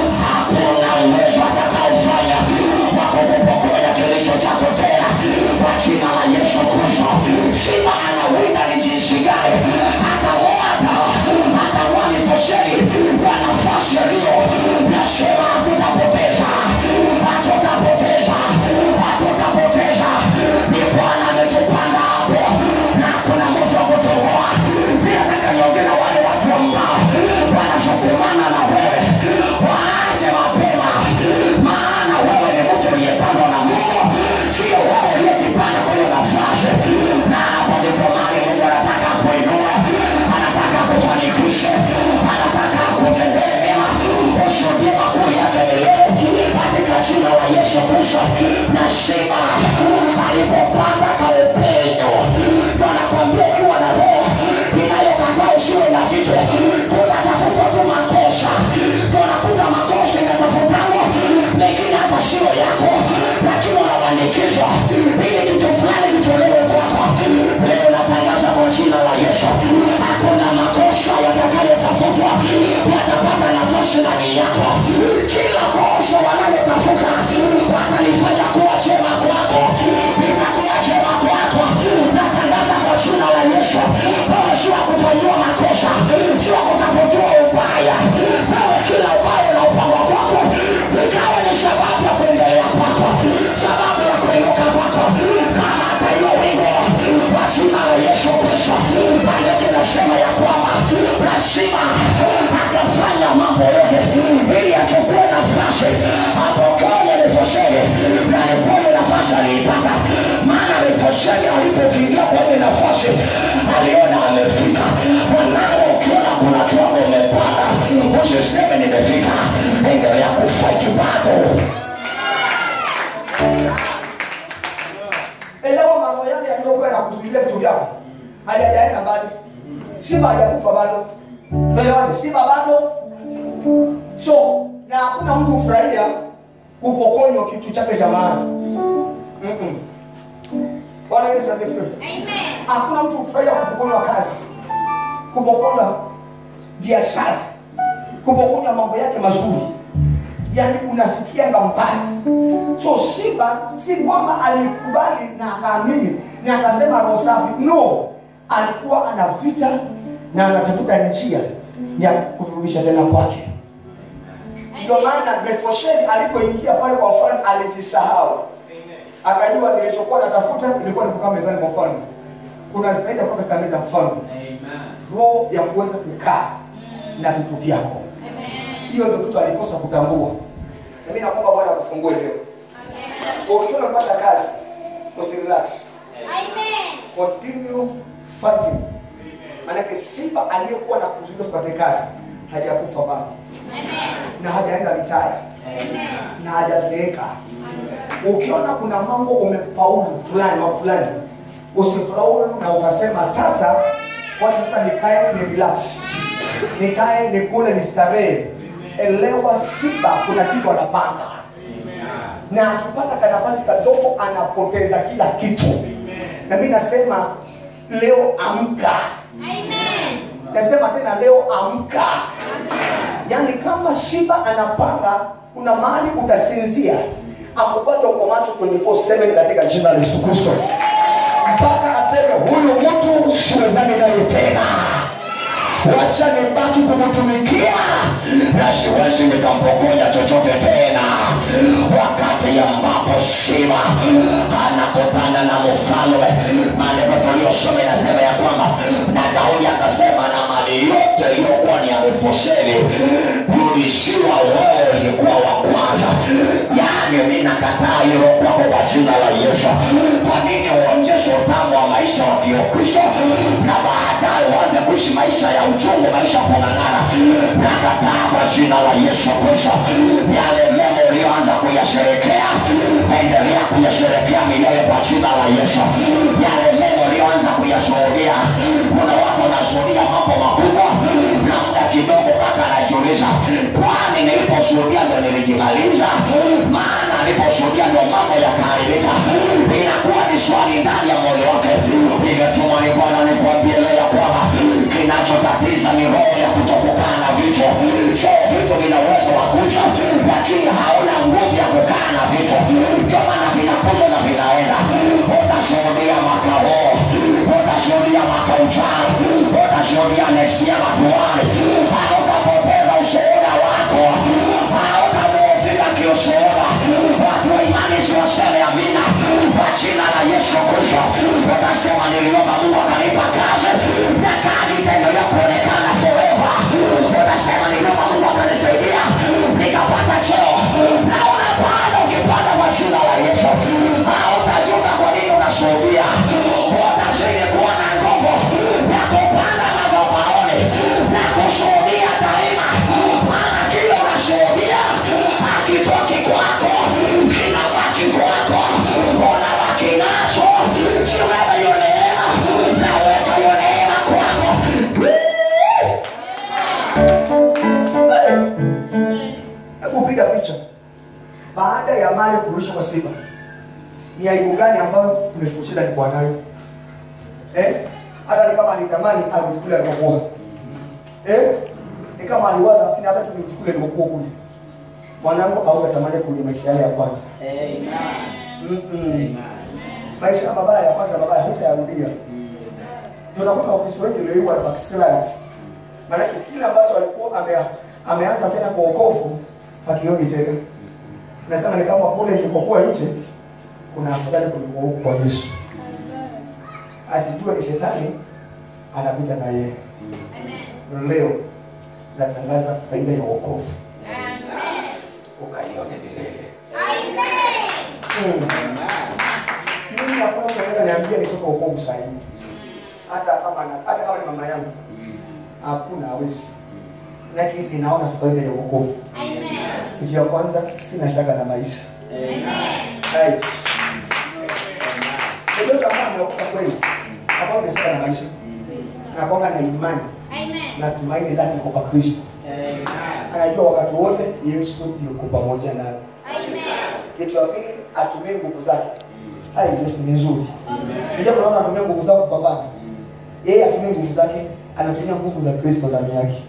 hakuna uwezo atakaofanya wa kukupokonya kilicho chako tena kwa jina la yesu kristo simba anawinda ni jinsi gani atamwata atamwani fosheni kwa nafasi aliyo nasema hatutapoteza hatutapoteza hatutapoteza ni bwana ametupanda hapo na kuna mtu wa kutoboa ninataka niongee na wale watu ambao wanasukumana na wewe waache mapema maana wewe ni mtu uliyepandwa na mungu sio wewe uliyejipanda kwa hiyo nafasi na hapo ndipo mali mungu anataka kuinua anataka kufanikishe anataka kutendee mema ushuhudie makuu yake milele katika jina la yesu kristo na sema alipopata kaupendo ndo nakwambia ukiwa na roho inayokataa usiwe na kitu tutatafuta tu makosa tunakuta makosa inatafutangwa mengine hata sio yako lakini unawanikizwa ili kitu fulani kitolewe kwako leo natangaza kwa jina la yesu hakuna makosa yatakayotafutwa yatapata nafasi ndani yako kila kosa wanalotafuta watalifanya kuwa chema kwako litakuwa chema kwako natangaza kwa jina la yesu wewe si wa kufanyiwa makosa si wa kutafutiwa ubaya wewe kila ubaya na upangwa kwako ikawa ni sababu ya kuendelea kwako sababu ya kuinuka kwako kama hata ilo wingo kwa jina la yesu kristo maandiko inasema ya kwamba lazima akafanya mambo yote ili achukue nafasi apokee nifosheni na nipoye nafasi aliipata maana nifosheni alipofikia kwa ile nafasi aliona amefika mwanangu ukiona kuna kiwango umepanda usiseme nimefika endelea kufaiti bado Elewa mambo yale yaliyokuwa yanakuzuilia vitu vyako. Hajajaenda mbali. Simba hajakufa bado. Elewa Simba bado. So, na hakuna mtu hufurahia kupokonywa kitu chake cha maana. Mm-mm. Bwana Yesu asifiwe. Hakuna mtu hufurahia kupokonywa kazi, kupokonywa biashara, kupokonywa mambo yake mazuri, yaani unasikianga mbaya. So Simba si kwamba alikubali na akaamini na akasema roho safi, no, alikuwa ana vita na anatafuta njia ya kurudisha tena kwake. Ndio maana Mefibosheth alipoingia pale kwa mfalme alijisahau, akajua nilichokuwa natafuta ilikuwa ni kukaa mezani kwa mfalme. Kuna zaidi ya kuwa katika meza ya mfalme, roho ya kuweza kukaa na vitu vyako. Hiyo ndio kitu alikosa kutambua. Na mimi naomba Bwana akufungue leo. Kwa ukiwa unapata kazi, usirelax. Continue fighting. Maanake simba aliyekuwa na kuzuia usipate kazi hajakufa bado na hajaenda vitaya na hajazeeka. Ukiona kuna mambo umefaulu fulani mambo fulani, usifaulu na ukasema sasa, wacha sasa nikae ni relax, nikae nikule nistarehe. Elewa, simba kuna kitu anapanga, na akipata kanafasi kadogo anapoteza kila kitu. Na mimi nasema leo amka, nasema tena leo amka. Yaani kama Shiba anapanga, kuna mahali utasinzia akupata uko macho 24/7 katika jina la Yesu Kristo, mpaka aseme huyu mtu siwezani naye tena, wacha nibaki kumtumikia na siwezi nikampokonya chochote tena wakati ambapo Shima anakutana na mfalme. Maandiko tuliyosoma inasema ya kwamba na Daudi akasema na mali mali yote iliyokuwa ni ya Mefiboshethi rudishiwa wewe ulikuwa wa kwanza. Yaani mi nakataa hilo kwako kwa jina la Yesu. Kwa nini uonjeshe utamu wa maisha wa Kikristo na baadaye uanze kuishi maisha ya uchungu, maisha ya kung'ang'ana? Nakataa kwa jina la Yesu Kristo, yale mema uliyoanza kuyasherekea, endelea kuyasherekea milele kwa jina la Yesu. Yale mema uliyoanza kuyashuhudia, kuna watu wanashuhudia mambo makubwa na muda kidogo mpaka anajiuliza, kwani niliposhuhudia ndo nilijimaliza? Maana niliposhuhudia ndo mambo yakaharibika. Inakuwa ni swali ndani ya moyo wake. Nimetumwa ni Bwana nikuambie leo ya kwamba kinachotatiza ni roho ya kutokukaa na vitu. Sio vitu vina uwezo wa kuja, lakini hauna nguvu ya kukaa na vitu, ndio maana vinakuja na vinaenda. Utashuhudia mwaka huu, utashuhudia mwaka ujao, utashuhudia next year matuani, hautapoteza ushuhuda wako, hautamuofika kiushuhuda. Watu wa imani siwaseme amina kwa jina la Yesu Kristo. Utasema niliomba Mungu akanipa kazi na kazi itaendelea kuonekana forever. Utasema niliomba Mungu akanisaidia nikapata cheo na unapanda ukipanda kwa jina la Yesu. Hautajuta kwa nini unashuhudia, utazidi kuwa na nguvu ya kupanda madhabahuni na kushuhudia daima, maana kile unashuhudia hakitoki kwako, kinabaki kwako, unabaki nacho. Simama hiyo neema, naweka hiyo neema kwako. Hebu piga picha baada ya mali kurusha kwa simba, ni aibu gani ambayo Mefiboshethi alikuwa nayo eh? Hata ni kama alitamani alichukule alikokuwa eh? Ni kama aliwaza sina hata tulichukule alikokuwa kule, mwanangu au atamani kwenye maisha yale ya kwanza Mm-mm. maisha ya mabaya ya kwanza mabaya hutayarudia. Ndio unakuta Wakristo wengi leo hii wana backslide, maanake kile ambacho alikuwa ame, ameanza tena kwa wokovu hakioni tena. Nasema ni kama kule nilipokuwa nje kuna afadhali kuliko huku kwa Yesu. Asijue ni shetani anapita na yeye. Leo natangaza faida ya wokovu, ukaione milele. Hmm. Mimi hakuna mtu anaweza niambia nitoka wokovu sahihi, hata kama na, hata kama ni mama yangu, hakuna hawezi, lakini ninaona faida ya wokovu. Kitu ya kwanza, sina shaka na maisha. Hai. Yeyote ambaye ameokoka kweli, ambao ana shaka na maisha, na kwamba na imani na tumaini lake liko kwa Kristo, anajua wakati wote Yesu yuko pamoja naye. Kitu ya pili, atumie nguvu zake. Hai, Yesu ni nzuri. Ndio kuna watu anatumia nguvu zao kupambana. Yeye atumie nguvu zake, anatumia nguvu za Kristo ndani yake.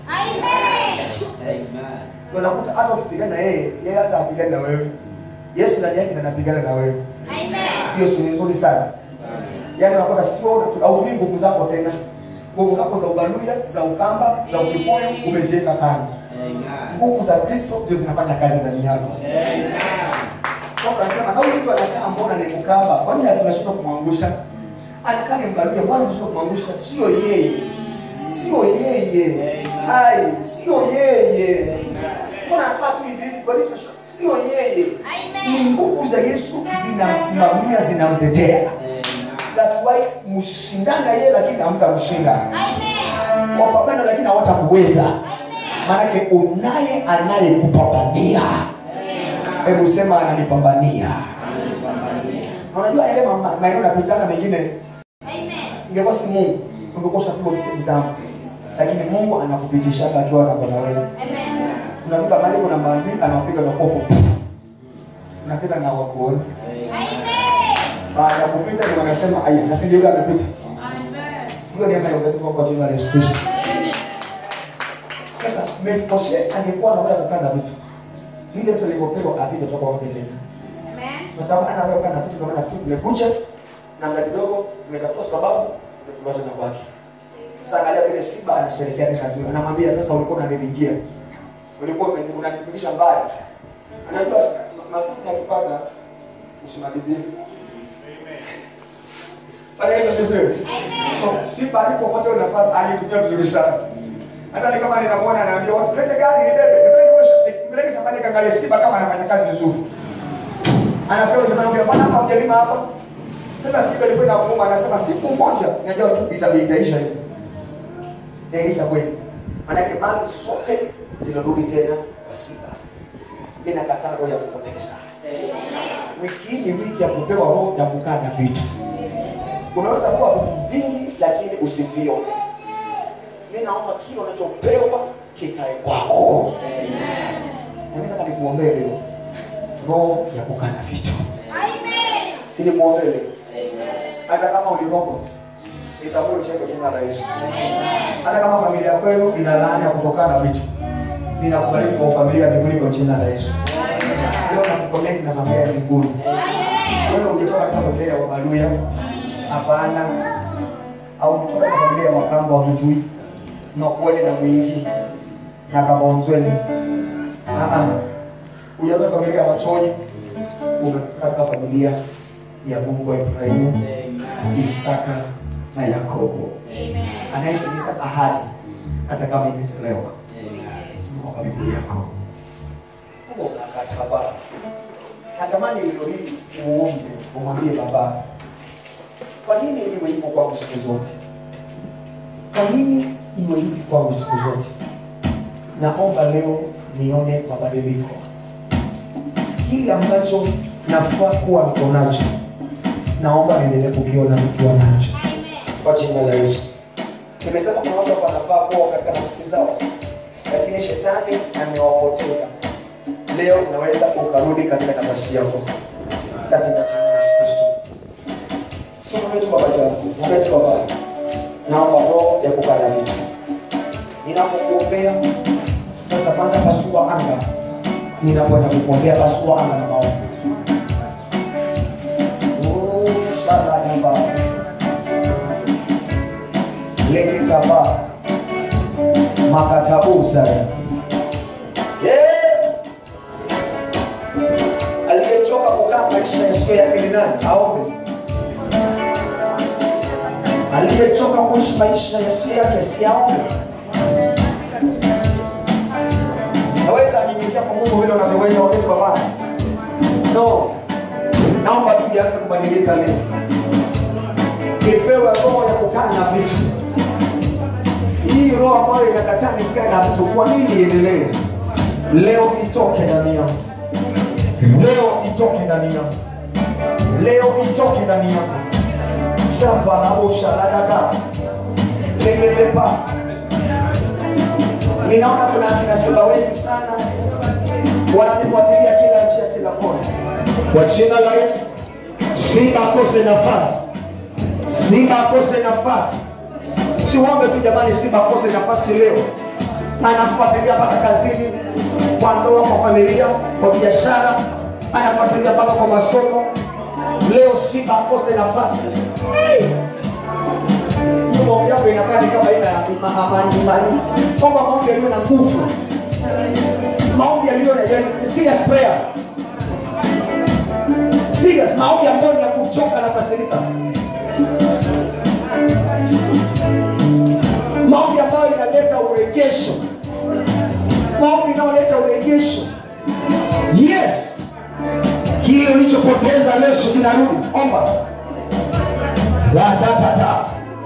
Unakuta hata ukipigana na yeye, yeye hata apigane na wewe. Yesu ndani yake ndiye anapigana na wewe. Hiyo si nzuri sana. Yaani unakuta sio hautumii nguvu zako tena. Nguvu zako za ubaluya, za ukamba, za ukikuyu umeziweka kando. Nguvu za Kristo ndio zinafanya kazi ndani yako. Kwa nasema na huyu mtu anakaa mbona ni kukamba? Kwani tunashindwa kumwangusha? Anakaa ni mbaluya, mbona tunashindwa kumwangusha? Sio yeye. Sio yeye. Hai, sio yeye. Mbona anakaa tu hivi hivi? Kwa nini tunashindwa? Sio yeye. Ni nguvu za Yesu zinasimamia, zinamtetea. That's why mshindana yeye lakini hamtamshinda. Wapambana lakini hawatakuweza. Maanake unaye anayekupambania. Hebu sema ananipambania. Na Unajua yale mama- maeneo napitanga mengine ingekuwa si Mungu ungekuwa ushapigwa kitu kitambo, lakini Mungu anakupitishaga akiwa na na wewe. Unafika mahali kuna maadui anapiga makofu, unapita na wakuona. Baada ya kupita ndio wanasema aya, na si ndio yule amepita, sio ni ambaye ungesema kwa jina la Yesu Kristo. Sasa Mefiboshethi angekuwa anaweza kukaa na vitu vile vitu alivyopewa avije toka kwake tena, kwa sababu anaweza kukaa na vitu kama na vitu vimekuja na muda kidogo vimetafuta sababu vimekuacha na kwake. Sasa angalia vile Simba anasherehekea tena vizuri, anamwambia sasa, ulikuwa unaniringia, ulikuwa umeni- unanipigisha mbaya. Anajua ma- masiku yakipata usimalizie pale hiyo sivyo. So Simba alipopotea nafasi alitumia vizuri sana. Hata ni kama ninamuona anaambia watu lete gari nibebe, nipeleke kwa- nipeleke shambani kaangalie simba kama anafanya kazi vizuri. Anafikiri shambani kwa bwana hapa hujalima hapa. Sasa siku alikwenda kuuma anasema siku moja najua tu itabidi itaisha hivi. Itaisha kweli. Maanake mali zote zinarudi tena kwa simba. Mimi nakataa roho ya kupoteza. Wiki hii ni wiki ya kupewa roho ya kukaa na vitu. Unaweza kuwa vitu vingi lakini usivione. Mimi naomba kile unachopewa kikae kwako. Na mimi nataka nikuombee leo. Roho ya kukaa na vitu. Si nikuombee leo. Hata kama ulirogwa itambue ucheke jina la Yesu. Hata kama familia kwenu ina laana ya kutokana na vitu. Ninakubariki kwa familia ya mbinguni kwa jina la Yesu. Leo nakuconnect na familia ya mbinguni. Wewe ungetoka katika familia ya Wabaluya? Hapana. Au ungetoka katika familia ya Wakamba wa Kitui? Na kuone na mwingi na Kabonzweni. Ah ah. Ujatoka familia ya Wachoni? Umetoka katika familia ya Mungu wa Ibrahimu, Isaka na Yakobo. Anayetimiza ahadi hata kama imechelewa. Simama kwa Biblia yako. Mungu unakataba. Natamani leo hii uombe, umwambie Baba, kwa nini iwe hivyo kwangu siku zote? Kwa nini iwe hivi kwangu siku zote? Naomba leo nione mabadiliko. Kile ambacho nafaa kuwa niko nacho, naomba niendelee kukiona nikiwa nacho kwa jina la Yesu. Nimesema kuna watu ambao wanafaa kuwa katika nafsi zao, lakini shetani amewapoteza. Leo unaweza ukarudi katika nafasi yako katika jina la Yesu Kristo. Sio wetu baba yangu, wetu baba. Naomba roho ya kukana vitu. Ninapokuombea sasa, kwanza pasua anga. Ninapoenda kukuombea pasua anga na maombi. Oh, shala nyumba. Leke kaba. Makatabuza. Yeah. Aliyechoka kukaa maisha yasiyo yake ni nani? Aombe. Aliyechoka kuishi maisha yasiyo yake si aombe. Naweza nyenyekea kwa Mungu vile unavyoweza wakati wa Bwana. No. Naomba tujianze kubadilika leo. Nipewe roho ya kukaa na vitu. Hii roho ambayo inakataa nisikae na vitu, kwa nini iendelee? Leo itoke ndani yangu. Leo itoke ndani yangu. Leo itoke ndani yangu. Shamba la osha la dada. Legetepa. Ninaona kuna akina simba wengi sana wananifuatilia kila njia, kila kona. Kwa jina la Yesu, simba akose nafasi, simba akose nafasi. Siombe tu jamani, simba akose nafasi leo. Anafuatilia mpaka kazini, kwa ndoa, kwa familia, kwa biashara, anafuatilia mpaka kwa masomo. Leo simba akose nafasi. Hey! hiyo maombi yako inakaa ni kama ina ima- amani imani. Omba maombi yaliyo na nguvu, maombi yaliyo na yani, serious prayer, serious maombi ambayo ni ya kuchoka na kasirika, maombi ambayo inaleta urejesho, maombi inayoleta urejesho. Yes, kile ulichopoteza leo kinarudi. Omba la ta ta ta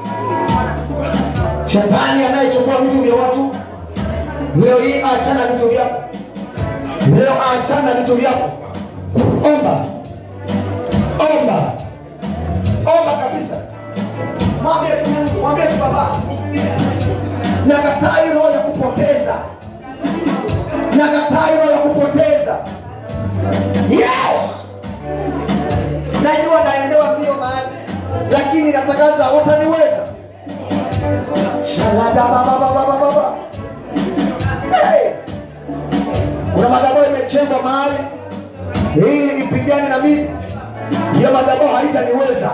Shetani anayechukua vitu vya watu leo hii, achana na vitu vyako, leo achana na vitu vyako. Omba, omba, omba kabisa. Mwambie tu Mungu, mwambie tu Baba, nakataa hii roho ya kupoteza, nakataa hii roho ya kupoteza. Yes, najua naendewa mbio mahali, lakini natangaza wataniweza. Shalada baba baba baba baba. Hey! Kuna madhabahu imechengwa mahali ili nipigane na mimi, hiyo madhabahu haitaniweza.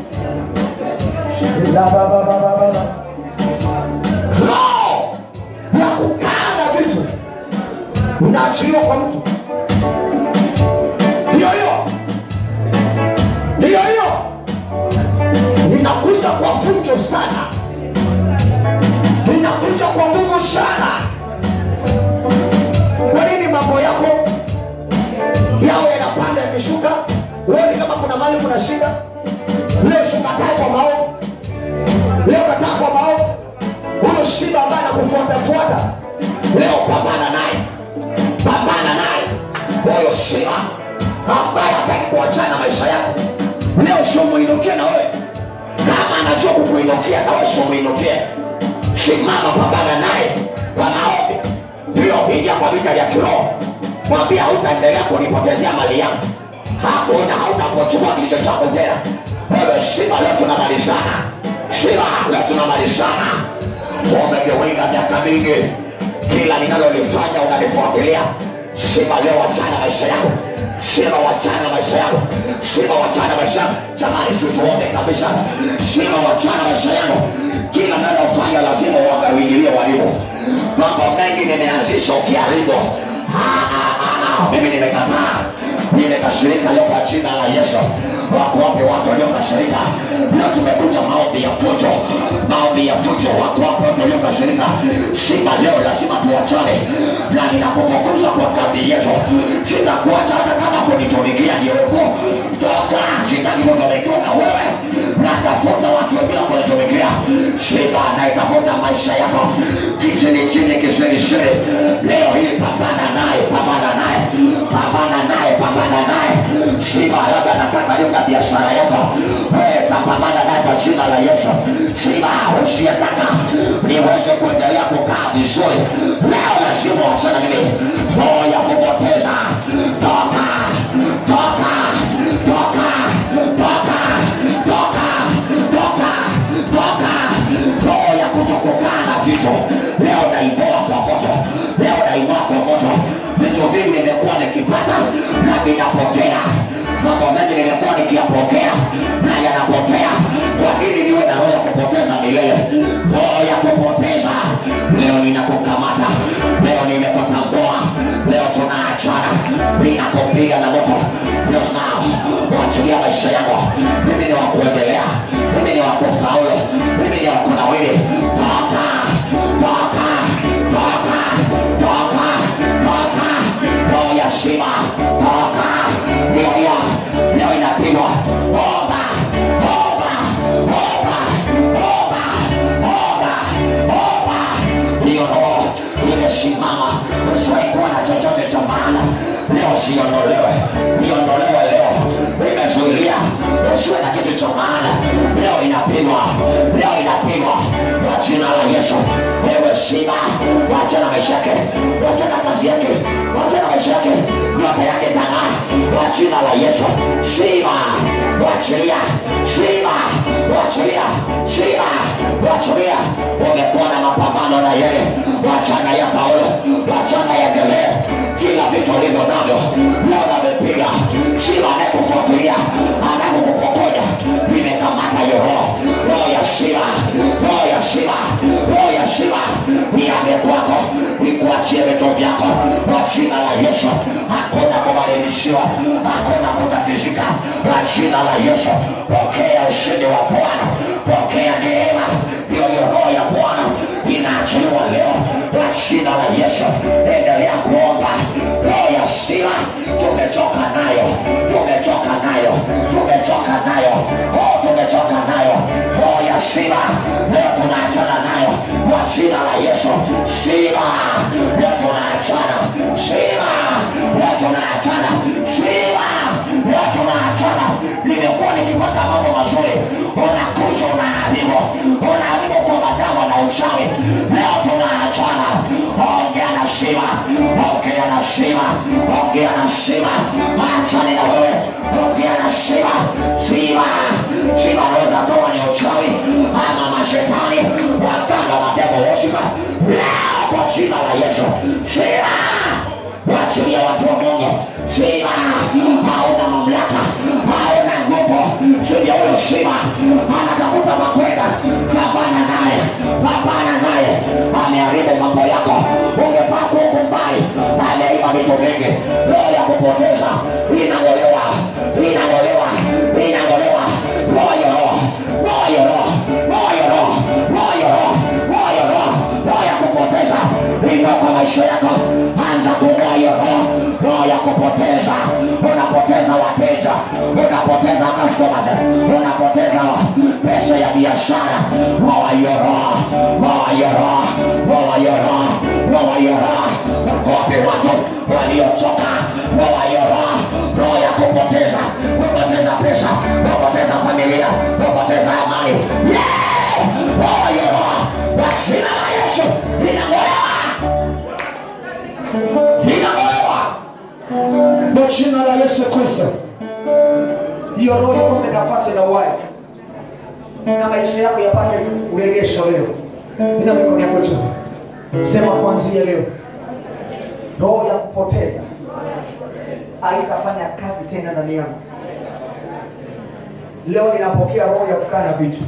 La baba baba baba. Roho ya kukaa na vitu inaachiliwa kwa mtu, ndiyo hiyo, ndiyo hiyo, inakuja kwa fujo sana inakuja kwa nguvu sana. na shida leo sikatae kwa maovu leo kataa kwa maovu huyo shiba ambaye anakufuatafuata leo pambana naye pambana naye huyo shima ambaye hataki kuachana na maisha yako leo simuinukie na wewe kama anajua kukuinukia na wewe simuinukie simama pambana naye kwa maombi ndio ingia kwa vita vya kiroho mwambia hautaendelea kunipotezea mali yangu hakuna hautapochukua kilicho chako tena wewe shima leo tunamalizana shima leo tunamalizana umegeweka miaka mingi kila linalolifanya unalifuatilia shima leo wachana maisha yangu shima wachana maisha yangu shima wachana maisha yangu jamani situombe kabisa shima wachana maisha yangu kila nalofanya lazima uangawijilie walimu mambo mengi nimeanzisha ukiharibu Ah, ah, ah, ah. mimi nimekataa nimekasirika leo kwa jina la yesu wako wapi watu waliokasirika leo tumekuja maombi ya fujo maombi ya fujo wako wapi watu waliokasirika shima leo lazima tuwachane na ninakufukuza kwa kambi yetu sitakuacha hata kama kunitumikia niwepo toka sitaki kutumikiwa na wewe natafuta watu wengine kunitumikia shima naitafuta maisha yako kichini chini kisirisiri leo hii pambana naye pambana naye pambana naye pambana naye shima labda nataka leo na biashara yako Eh, tapambana naye kwa jina la yesu shima usiyetaka niweze kuendelea kukaa vizuri leo lazima wachana mimi roho ya kupoteza toka toka toka toka toka toka toka roho ya kutokukaa na vitu leo naitoa kwa moto leo nainoa kwa moto vitu vingi nimekuwa nikipata na vinapotea mambo mengi nimekuwa nikiyapokea na yanapotea kwa nini niwe na roho ya kupoteza milele roho ya kupoteza leo ninakukamata leo nimekutambua leo tunaachana ninakupiga na moto Yes, now. wachilia maisha yangu mimi ni wakuendelea mimi ni wakufaulu mimi ni wakunawili toka toka toka toka toka roho ya shima toka ndio hiyo leo inapigwa omba omba omba omba omba omba hiyo roho imesimama usiwaikuwa na chochote cha maana leo siondolewe iondolewe leo imezuilia usiwe na kitu cha maana leo inapigwa leo inapigwa kwa jina la yesu ewe shima wachana maisha yake wachana kazi yake wachana maisha yake nyota yake tang'aa kwa jina la yesu shima wachilia shima wachilia shima wachilia umekuwa na mapambano na yeye wachana ya faulu wachana yaendelee kila vitu ulivyo navyo leo namepiga shima anayekufuatilia anakukupokonya nimekamata hiyo roho roho ya shima roho ya shima roho ya shima iame kwako ikuachie vitu vyako kwa jina la yesu hakuna kubadilishiwa hakuna kutatizika kwa jina la yesu pokea ushindi wa bwana pokea neema hiyo hiyo roho ya bwana inaachiliwa leo kwa jina la yesu endelea kuomba roho ya shima tumechoka nayo tumechoka nayo tumechoka nayo oh, tumechoka nayo roho ya shima leo tunaachana nayo kwa jina la yesu shima leo tunaachana shima leo tunaachana shima leo tunaachana nimekuwa nikipata mambo mazuri unakuja unaharibu unaharibu kwa madawa na uchawi leo tunaachana ongea na shima ongea na shima ongea na shima achane na wewe ongea na shima shima shima anaweza toa ni uchawi ama mashetani waganga mademo woshima leo kwa jina la yesu shima wachilia watu wa Mungu. Shima hauna mamlaka, hauna nguvu juu ya huyo shima. Anatafuta makwenda, pambana naye, pambana naye. Ameharibu mambo yako, ungefaa kuko mbali. Ameiba vitu vingi, roho ya kupoteza inang'olewa, inang'olewa, inang'olewa. Roho ya roho, roho ya roho, roho ya roho, roho ya roho, roho ya roho, roho ya kupoteza ino kwa maisha yako. Anza kung'oa hiyo roho, roho ya kupoteza. Unapoteza wateja, unapoteza customer hiyo roho, ng'oa hiyo roho, ng'oa hiyo roho, ng'oa hiyo roho. Wakopi watu waliochoka, ng'oa hiyo roho, roho ya kupoteza, kupoteza pesa, kupoteza familia, kupoteza amani. Yeah! Ng'oa hiyo roho, kwa jina la Yesu, inang'olewa, inang'olewa. Kwa jina la Yesu Kristo, hiyo roho ikose nafasi na uhai na maisha yako yapate uregesho leo. Ina mikono yako juu, sema kuanzia leo, roho ya kupoteza haitafanya kazi tena ndani yangu. Leo ninapokea roho ya kukaa na vitu,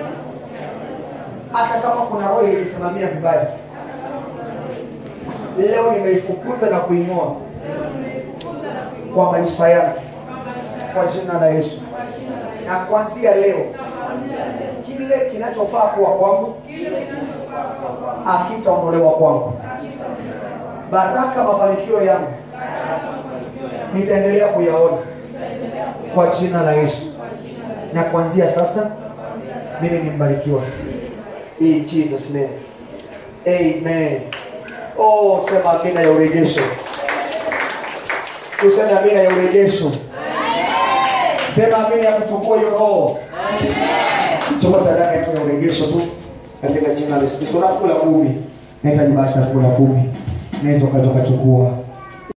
hata kama kuna roho ilisimamia vibaya, leo nimeifukuza na kuing'oa kwa maisha yangu kwa jina la Yesu. Na kuanzia leo, kile kinachofaa kuwa kwangu hakitaondolewa kwangu. Baraka, mafanikio yangu nitaendelea kuyaona kwa jina la Yesu. Na kuanzia sasa, mimi ni mbarikiwa in Jesus name, amen. Oh, sema amina ya urejesho. Tuseme amina ya urejesho. Sema amina ya kuchukua hiyo roho. Chukua sadaka yetu ya urejesho tu katika jina la Yesu Kristo. Unakula kumi, nahitaji basi kula kumi, naweza ukatoka chukua